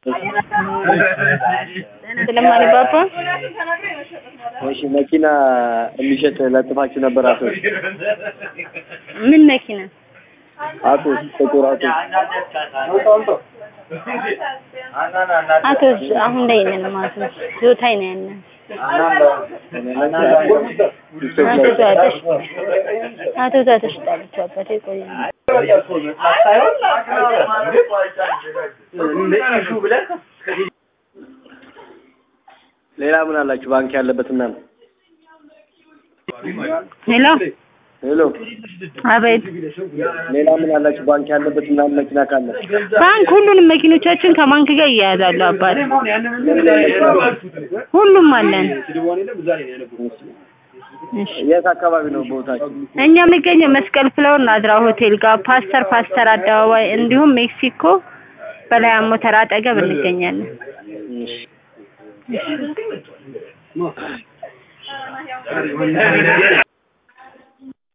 ስለማን ባባ እሺ መኪና የሚሸጥ ለጥፋችሁ ነበር አቶ ምን መኪና አቶ ጥቁር አቶ አቶ አሁን ላይ ነን ማለት ነው። ዞታይ ነው ያለን አቶ ዛተሽ አቶ ዛተሽ ጣለች አባቴ ቆይ ሌላ ምን አላችሁ? ባንክ ያለበት ምናምን ሄሎ ሄሎ አቤት ሌላ ምን አላችሁ? ባንክ ያለበት ምናምን መኪና ካለ ባንክ ሁሉንም መኪኖቻችን ከባንክ ጋር እያያዛሉ አባት ሁሉም አለን እሺ የት አካባቢ ነው ቦታችሁ? እኛ የምንገኘው መስቀል ፍላወር ናዝራ ሆቴል ጋር ፓስተር ፓስተር አደባባይ እንዲሁም ሜክሲኮ በላይ ሞተር አጠገብ እንገኛለን። እሺ